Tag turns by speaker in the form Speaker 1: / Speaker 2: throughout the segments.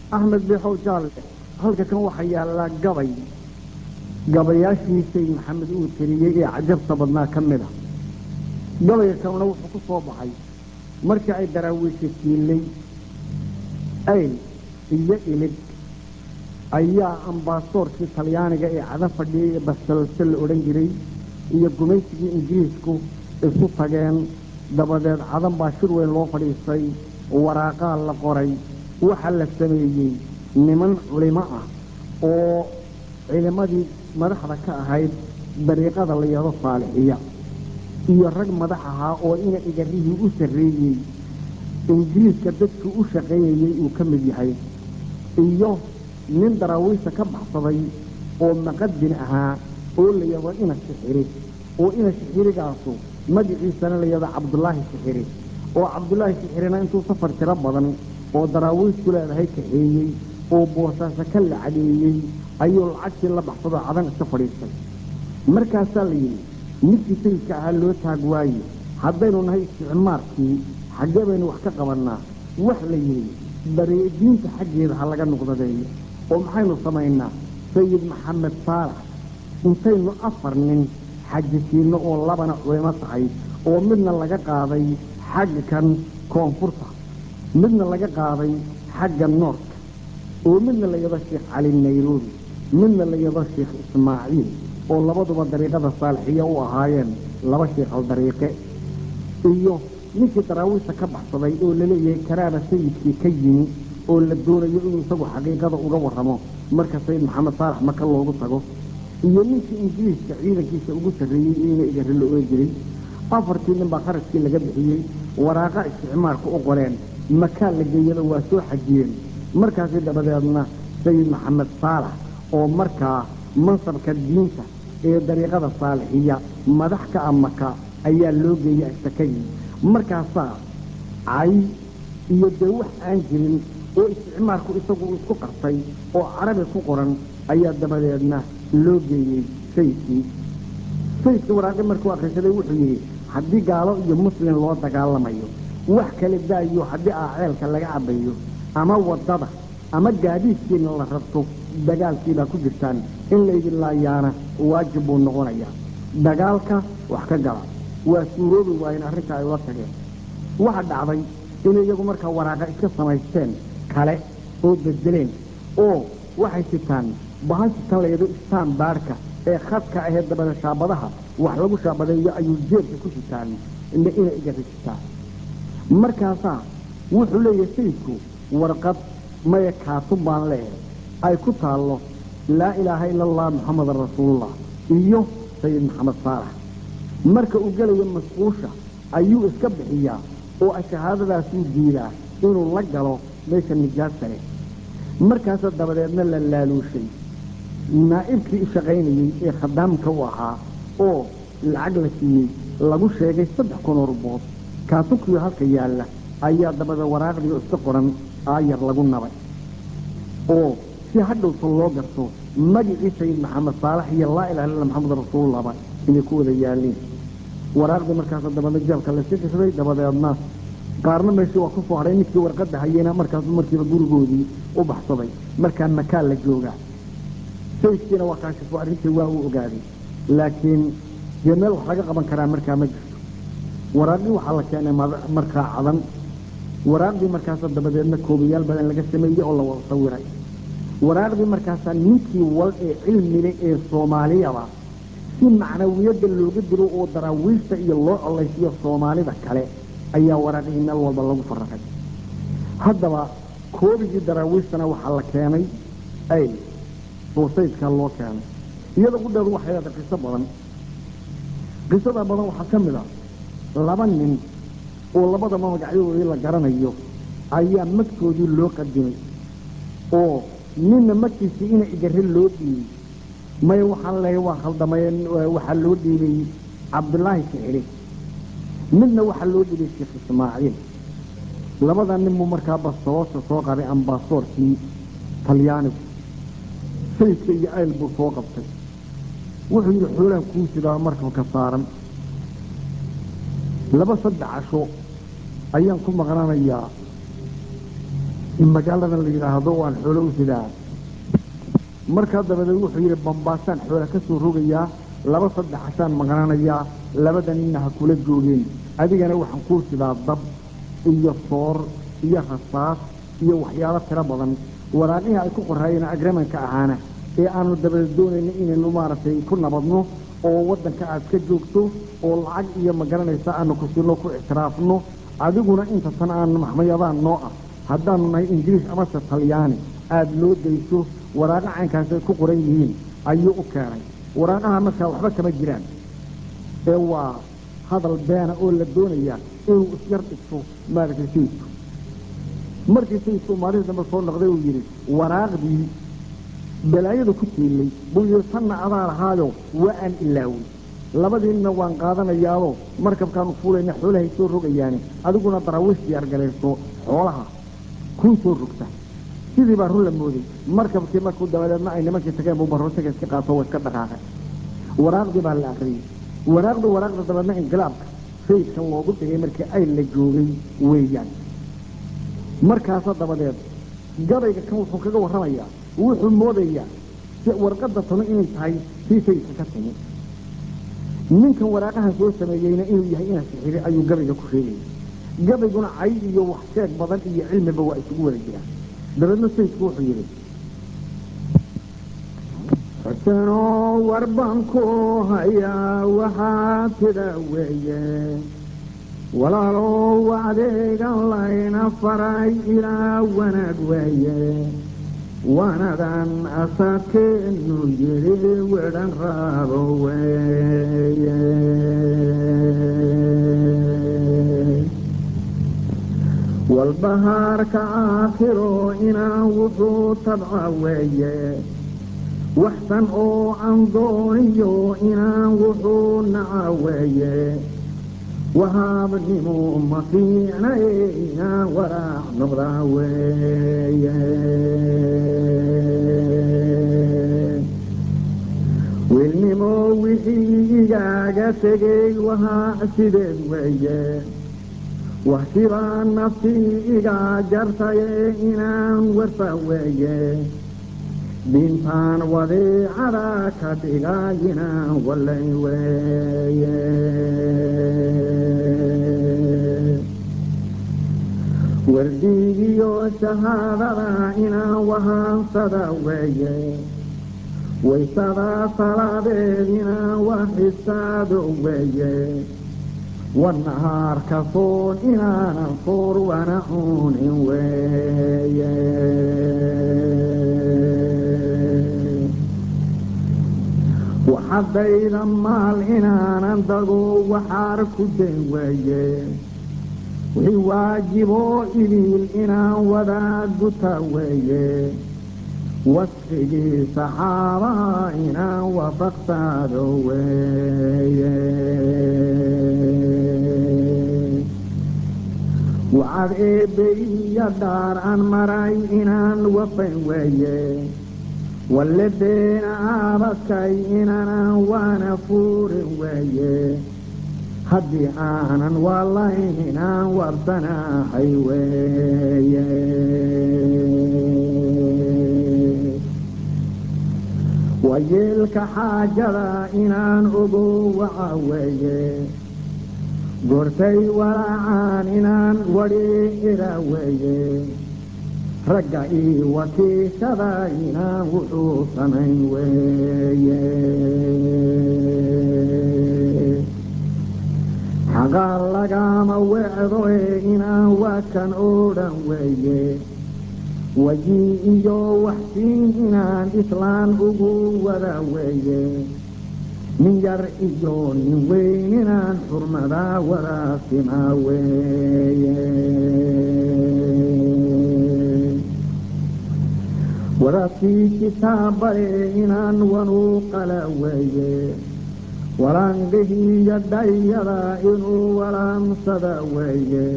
Speaker 1: axmed bixow jaalle halka kan waxaa yaallaa gabay gabayaashii sayid maxamed uu tiriyey ee cajabta badnaa ka mid a gabayga kanuna wuxuu ku soo baxay markii ay daraawiisha siilay ayl iyo ilig ayaa ambaasoorkii talyaaniga ee cada fadhiyey ee basalse la odhan jiray iyo gumaysigii ingiriisku isu tageen dabadeed cadan baa shir weyn loo fadhiistay waraaqaa la qoray waxaa la sameeyey niman culimo ah oo culimadii madaxda ka ahayd dariiqada la yado saalixiya iyo rag madax ahaa oo ina igarihii u sarreeyey ingiriiska dadkii u shaqeeyayey uu ka mid yahay iyo nin daraawiista ka baxsaday oo maqadin ahaa oo la yado ina sixiri oo ina sixirigaasu magaciisana la yado cabdulaahi sixiri oo cabdulaahi sixirina intuu safar tiro badan oo daraawiisku leedahay kaxeeyey oo boosaaso ka lacadeeyey ayuu lacagtii la baxsadoo cadan iska fadhiistay markaasaa la yidhi ninkii sayidka ahaa loo taag waaye haddaynu nahay isticmaarkii xaggee baynu wax ka qabannaa wax la yidhi diinta xaggeeda ha laga nuqdadeeyo oo maxaynu samaynaa sayid maxamed saalax intaynu afar nin xajisiinno oo labana culimo tahay oo midna laga qaaday xagga kan koonfurta midna laga qaaday xagga noorka oo midna la yado sheekh cali nairobi midna la yado sheekh ismaaciil oo labaduba dariiqada saalixiya u ahaayeen laba sheekhal dariiqe iyo ninkii daraawiista ka baxsaday oo laleeyahay karaaba sayidkii ka yimi oo la doonayo inuu isagu xaqiiqada uga warramo marka sayid maxamed saalax maka loogu tago iyo ninkii ingiriiska ciidankiisa ugu sarreeyey ina igari la ohan jiray afartii nin baa kharashkii laga bixiyey waraaqa isticmaalka u qoreen makaa la geeyada waa soo xajiyeen markaasi dabadeedna sayid maxamed saalax oo markaa mansabka diinta ee dariiqada saalixiya madax ka a maka ayaa loo geeyey ashtakadii markaasaa cay iyo dee wax aan jirin oo isticmaalku isagu isku qartay oo carabi ku qoran ayaa dabadeedna loo geeyey sayidkii sayidka waraaqi markuu akhrisaday wuxuu yidhi haddii gaalo iyo muslim loo dagaalamayo wax kale daayo haddii aaceelka laga cabayo ama waddada ama gaadiidkiina la rabto dagaalkiibaa ku jirtaan in laydin laayaana waajib buu noqonayaa dagaalka wax ka gala waa suuroobi waayeen arrinta ay ula tageen waxa dhacday inay iyagu markaa waraaqa iska samaysteen kale oo bedeleen oo waxay sitaan bahashitan layado istaan baadhka ee khadka ahee dabada shaabadaha wax lagu shaabadeeyo ayuu jeebka ku sitaan ina igari sitaan markaasaa wuxuu leeyahay sayidku warqad maya kaatun baan leeyahay ay ku taallo laa ilaaha ila allah muxamadan rasuulullah iyo sayid maxamed saalax marka uu gelayo masquusha ayuu iska bixiyaa oo shahaadadaasuu diidaa inuu la galo meesha nijaasta leh markaasa dabadeedna la laaluushay naa'ibkii u shaqaynayey ee khadaamka u ahaa oo lacag la siiyey lagu sheegay saddex kunoo rubood kaatunkii halka yaalla ayaa dabada waraaqdiio iska qoran aayar lagu nabay oo si hadhowta loo garto magicii sayid maxamed saalax iyo laa ilaha illa maxamed rasuulullahba inay ku wada yaalleen waraaqdii markaasa dabeedna jeelka lasii qisday dabadeedna qaarna meeshii waa ku soo hadhay ninkii warqadda hayeyna markaasu markiiba gurigoodii u baxsaday markaa makaa la joogaa sayidkiina waa kaashifo arrintii waa uu ogaaday laakiin dee meel wax laga qaban karaa markaa ma jirto waraaqdii waxaa la keenay markaa cadan waraaqdii markaasa dabadeedna koobayaal badan laga sameeyey oo la wada sawiray waraaqdii markaasaa ninkii wal ee cilmile ee soomaaliyaba si macnawiyadda looga dilo oo daraawiista iyo loo colaysiyo soomaalida kale ayaa waraaqihii meel walba lagu faraqay haddaba koobigii daraawiistana waxaa la keenay ayl oo sayidkaa loo keenay iyada qudheedu waxay leedahay qiso badan qisada badan waxaa ka mid a laba nin oo labadaba magacyadoodii la garanayo ayaa magtoodii loo qadimay oo ninna magtiisii ina igare loo dhiibay maya waxaan leeyahay waa khaldamay waxaa loo dhiibay cabdulaahi sixiri midna waxaa loo dhiibay sheekh ismaaciil labada nin buu markaa bastoosha soo qabay ambaasoorkii talyaanigu sayidka iyo ayl buu soo qabtay wuxuu yidhi xoolaha kuu sidaa markabka saaran laba saddex casho ayaan ku maqnanayaa magaaladan la yidhaahdo waan xoolo u sidaa markaa dabadeed wuxuu yidhi bambaasaan xoola ka soo rogayaa laba saddex hasaan maqnanayaa labada ninna ha kula joogeen adigana waxaan kuu sidaa dab iyo soor iyo rasaas iyo waxyaalo tiro badan waraaqihii ay ku qoraayeen agramanka ahaana ee aanu dabadeed doonayna inaynu maaragtay ku nabadno oo waddanka aad ka joogto oo lacag iyo magaranaysa aanu ku siino ku ictiraafno adiguna inta tan aan maxmayadaan noo ah haddaanu nahay ingiriis amase talyaani aada loo dayso waraaqo caynkaas ay ku qoran yihiin ayuu u keenay waraaqaha markaa waxba kama jiraan ee waa hadal beena oo la doonaya inuu isyar dhigto maaragtay sayidku markii sayidku maalihii dambe soo noqday uu yidhi waraaqdii balaayada ku tiilay buu yidhi tanna adaa lahaayo waa aan ilaawey labadiinna waan qaadanayaado markabkaanu fuulayna xoolahay soo rogayaani adiguna daraawiish diyaargalayso xoolaha kuu soo rogta sidii baa run la mooday markabkii markuu dabadeedna ay nimankii tageen buu barootaga iska qaato waa iska dhaqaaqay waraaqdii baa la akriyey waraaqdu waraaqda dabeedna inqilaabka sayidka loogu dhigay markii ay la joogay weeyaan markaasa dabadeed gabayga kan wuxuu kaga warramayaa wuxuu moodayaa warqadda tano inay tahay sii sayidka ka timi ninkan waraaqaha soo sameeyeyna inuu yahay inaa sixiri ayuu gabayga ku sheegaya gabayguna cay iyo wax sheeg badan iyo cilmiba waa isugu wada jiraan dabeedna sayidku wuxuu yidhi
Speaker 2: xusenoo war baan ku hayaa waxaa tida weeye walaalow adeegan layna faray ilaa wanaag weeye wanadan asadkeenu yidhi wedhan raabo weeye walbahaarka aakhiro inaan wuxuu tabca weeye waxsan oo aan dooniyo inaan wuxuu naca weeye wahaabnimo ma fiicnaye inaan waraac noqdaa weeye wiilnimo wixii igaaga tegey wahaa sideed weeye waxsibaa naftii igaa jartaye inaan warfa weeye diintaan wadeecada ka dhigayinaan wallay weeye wardiigiyo shahaadada inaan wahaansada weeye waysada salaadeed inaan waxisaado weeye wanahaarka soon inaanan soor wana cunin weeye waxadayda maal inaanan dago waxaar ku dayn weeye wixii waajiboo idiil inaan wadaa guta weeye wasfigii saxaabaha inaan wafaqsaado weeye waxaad eebbe iyo dhaar aan maray inaan wafayn weeye walle beena aabadkay inaanan waana fuurin weeye haddii aanan waalayn inaan wabsanaahay weeye wayeelka xaajada inaan ogo waca weeye goortay walaacaan inaan wadhi ira weeye ragga ii wakiishada inaan wuxuu samayn weeye xaqa lagama wecdo ee inaan waakan oo dhan weeye waji iyo waxsiin inaan islaan ugu wada weeye nin yar iyo nin weyn inaan xurmada wadaasimaa weeye wadaadkii kitaabale inaan wanuu qala weeye walaangihiiyo dhayada inuu walaamsada weeye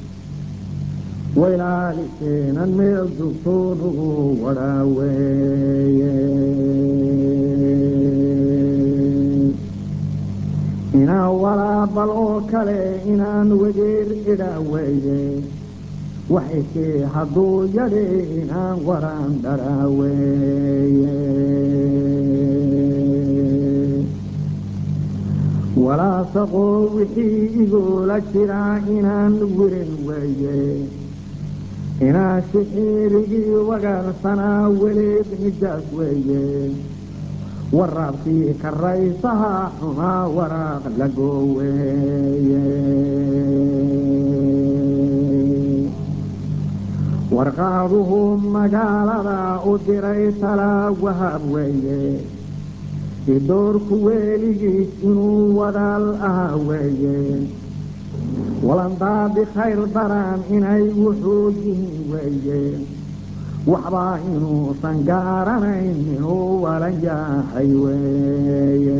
Speaker 2: wailaalikeenan meel dugtoonugu wadhaa weeye inaan walaabal oo kale inaan wegeer idha weeye waxaysee hadduu yadhi inaan waran dharaaweeye walaasaqoo wixii igoola jiraa inaan wirin weeye inaa sixiirigii wagaarsanaa weleed nijaas weeye waraabkii karaysaha xumaa waraaq lagooweeye warqaaduhu magaalada u diray talaa wahab weeye idoorku weeligiis inuu wadaal ahaa weeye walandaadi khayr daraan inay wuxuu yihiin weeye waxbaa inuusan gaaranayn inuu walan yahay weeye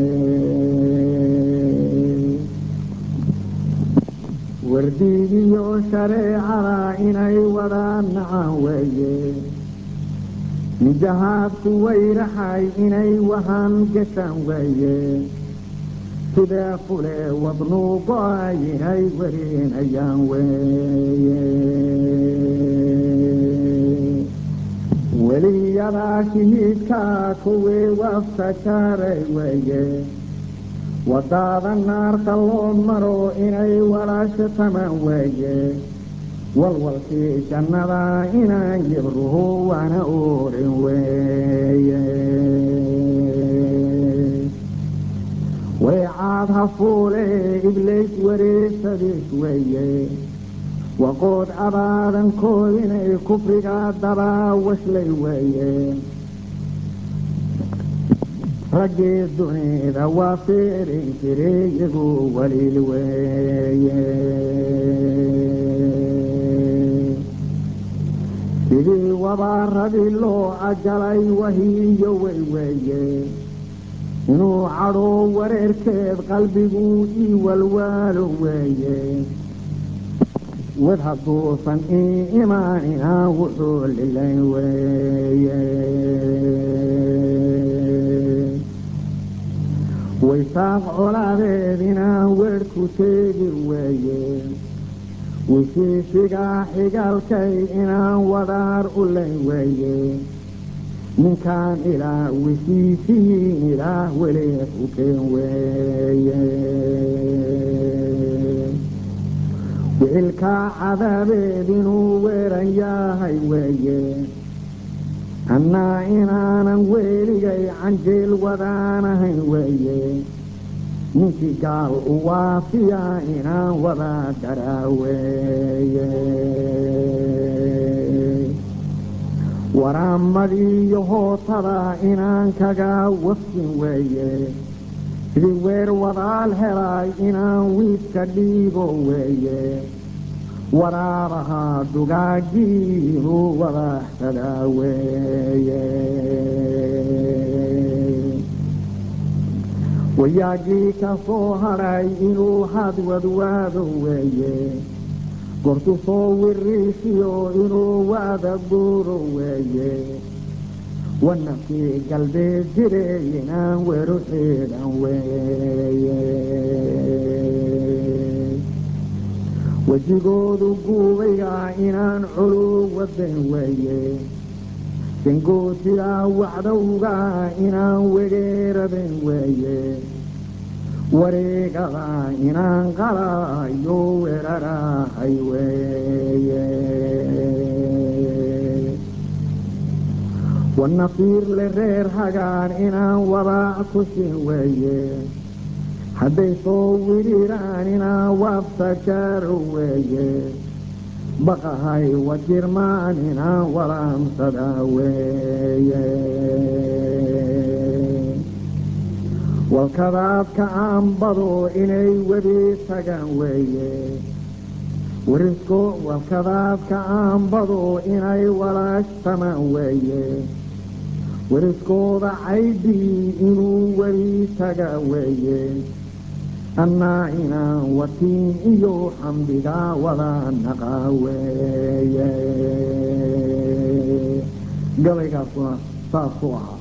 Speaker 2: wardiigiyo shareecada inay wadaan nacaan weeye nijahaadku wayraxay inay wahan gashaan weeye sidee fule wadnuu go-ay inay warinayaan weeye weliyadaa shahiidkaa kuwii wafta jaaray weeye wadaada naarta loo maro inay walaasho tamaan weeye walwalkii jannada inaan yibruhu waana oorin weeye waycaad hafuule iblays wareesadiis weeye waqood abaadankood inay kufriga dabaa waslay weeye raggii dunida waa fiirin jiray iyagu waliil weeye sidii wabaaradii loo ajalay wahiyo wey weeye inuu cadhoo wareerkeed qalbigu ii walwaalo weeye wad hadduusan ii imaaninaa wuxuu lilayn weeye waysaaq colaadeed inaan weedhku teegi weeye wisiisigaa xigaalkay inaan wadaar u layn weeye ninkaan ilaa wisiisihiin ilaah weleed u keen weeye wicilkaa cadaabeed inuu weeran yahay weeye annaa inaanan weeligay canjeel wadaanahayn weeye ninkii gaal u waafiya inaan wada daraaweeye waraamadiiyo hootada inaan kaga wafsin weeye sidii weer wadaal helay inaan wiidka dhiigo weeye waraabaha dugaagii inuu wadaxsadaa weeye wayaagii ka soo hadhay inuu hadwadwaado weeye gortu soo wiriisiyo inuu waada guuro weeye wanafkii galbeed jire inaan weru xidhan weeye wejigoodu guubayga inaan culu wadan weeye sangootiga wacdowga inaan wegeeraben weeye wareegada inaan qalayo weerarahay weeye wanafiir le reer hagaan inaan wadaac ku siin weeye hadday soo widhiiraan inaan waabta jaaro weeye baqahay wajirmaan inaan walaamsada weeye walkadaadka aanbado inay wedi tagaan weeye warisko walkadaadka aanbado inay walaashtamaan weeye wariskooda caydii inuu weli taga weeye annaa inaan watiin iyo xamdigaa wada naqaa weeye gabaygaasuna saasuu ahaa